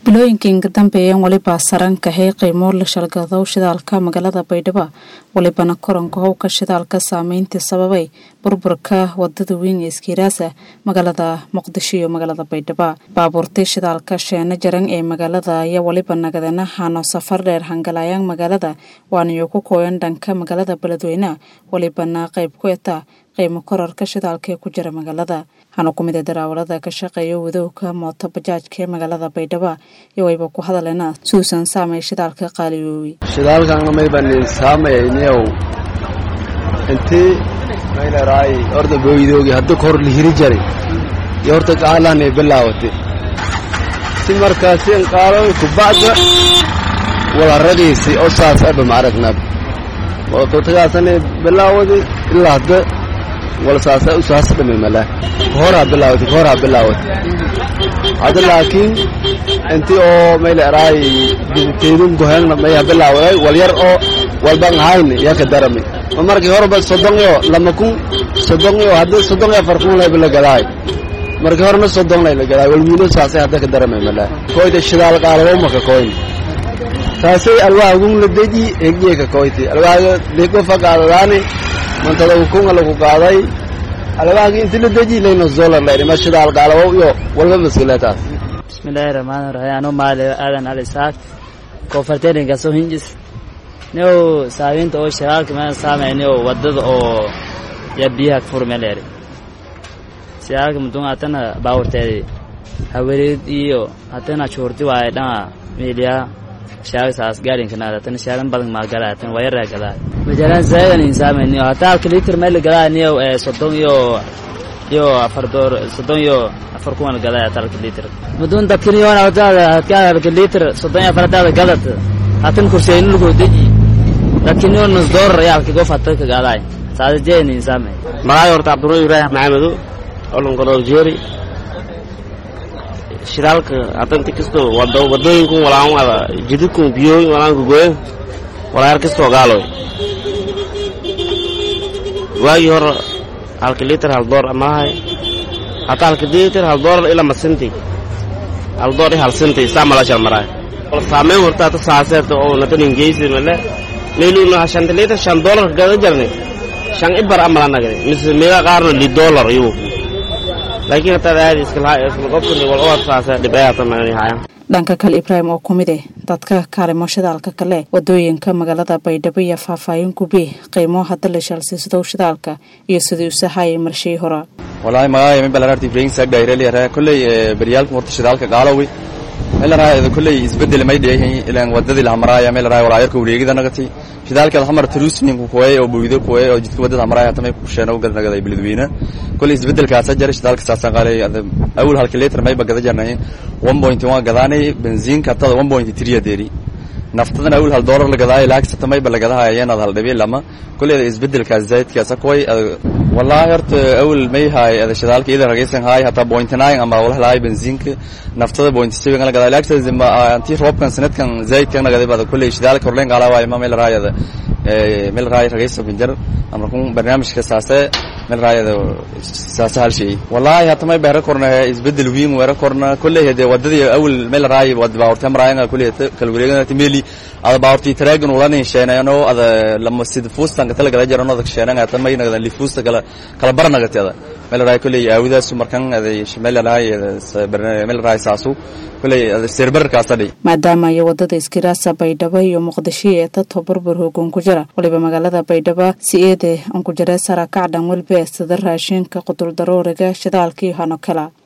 bilooyinkii ka dambeeyeen weliba sarankahay qiimo la shalgado shidaalka magaalada baydhabo welibana koranka howka shidaalka saameyntii sababay burburka wadada weyn ee iskiiraasa magaalada muqdisho iyo magaalada baydhabo baabuurtii shidaalka sheena jaran ee magaalada ayaa weliba nagadana hano safar dheer hangalayaan magaalada waaniyo ku kooyan dhanka magaalada beledweyne welibana qayb ku eta qiimo korarka shidaalka ee ku jira magaalada hana ku mid a daraawalada ka shaqeeya wadowga mooto bajaajka ee magaalada baydhabo iyo wayba ku hadaleena suusan saamay shidaalka qaaliyoowey shidaalkana maybanin saamayayniyow intii maylaraay horta booydoogi hadda kor lihiri jari iyo horta qaalanay bilaawatay si markaasi inqaalo kubacda walaragiisi oo saas aba maaragnab waqtigaasanay bilaawadi ilaa hadda wal saasa usaas dhami mala horaa bilaawatay horaa bilaawatay hadda laakiin intii oo maylaraay dibiteedun goheengna maya bilaawaday wal yar oo walban ahayn yaa ka darami ma markii horeba soddon iyo lama kun soddon iyo hadda soddon iyo afar kun layba la gadaay markii horena soddon lay la gadaay wal wiilo saasay hadda ka daramay mala koyda shidaal qaalabo maka koyn taasay alwaagun la deji egye ka koyti alwaaga dego faqaadadaani mantada ukunga lagu qaaday alwaagi inti la deji layno zolar layri ma shidaal qaalabo iyo walba maskileetaas bismillaahi raxmaani raxiim anuu maale aadan ali saak koofarteerinka soo hinjis nio saabiinta oo shiraalka meel saamayniyo wadada oo yaa biyaha ka furmeleeri shiraalka mudun hatana baawurteedi hawareed iyo hatana chuurti waaye dhanga meeliyaa shaaga saas gaarinkanaad hatana shaagan badan maa galaa hatana wayaraa gadaa majalaan zaadan in saamayniyo hataa halka litir meel gadaa niyo soddon iyo iyo afar door soddon iyo afar kuwan gadaa hataa halka litir mudun dadkaniyoona hataada hadkaa halka litir soddon iyo afar hataada gadad hatan kurseyni lagu deji dadkaniyo nus doolar ayaa halka gof hata ka gaadaay saada jeen in saamay magaay horta cabdullah ibraahim maxamedo olongodool jeeri shidaalka hadanti kasto wado wadooyinkun walaan wada jididkun biyooyin walaan gogoyen walaayar kastoo gaaloy waagii hore halka litir hal door amalahay hataa halka litir hal doolar ila masinti hal door i hal sinti istamalaashal maraay wal saameyn horta hata saaseeta oo natanin geysi male meeluna shanta litir shan doolar gada jarni shan ibar amala nagni mise meega qaarno li doolar iyu laakiin hataad aadi islaqobkani wal oo saasa dhibayata magani hayaan dhanka kale ibraahim oo ku mid eh dadka kaalimo shidaalka kale wadooyinka magaalada baydhabo iyo faahfaahin gube qiimo hadda la shaalsiisadow shidaalka iyo sidii usahayay marshii hora wallaahi magaaga min balararti ibrahim saagdhayreliyaraa kolley beryaalka horta shidaalka qaalowi meelaraha kolley isbedel may dheehin ilaan wadadii lahamaraaya meelaraha walaayarka wareegida nagati shidaalkeeda hamar taruusninku kuwey oo buydo kuwey oo jidka wadada hamaraaya tamay kusheena ugada nagaday beledweyne kolley isbedelkaasa jara shidaalka saasaan qaalay awal halka litir mayba gada jarnay one point one gadaanay benziinka tada one point three adeeri naftadana awal hal doolar la gadaayo laagsata mayba la gadahaya yeenaad hal dhabi lama kolleyda isbedelkaas zaydkaasa kuway wallaahi horta awal may haay ada shidaalka ida ragaysan haay hataa point nine ama walaha lahay benziinka naftada point seven la gadaa laagta anti roobkan sanadkan zaydkan nagaday bada kolley shidaalka horleen qaala waayo ma meel raayada meel raay ragaysan binjar ama kun barnaamijka saase meel raayada saase hal shay wallaahi hata may behra korna isbedel wiin wera korna kolley hade wadadii awal meel raay wad baawrta maraayanga kolley kala wareegana meli ada baawrti taraagan ulanin sheenayano ada lama sid fuustanka tala gala jarano ada sheenanga hata may nagadan li fuusta kala kala barnagateeda meel raay kolley aawidaasu markan ada meel raay meel raay saasu kolley ada serbarkaasa dhay maadaama iyo wadada iskiraasa baydhabo iyo muqdisho ee tato burbur hoogoon ku jira waliba magaalada baydhabo si eede aan ku jira sarakacdhan welbe sida raashinka qudul darooriga shidaalka iyo hano kala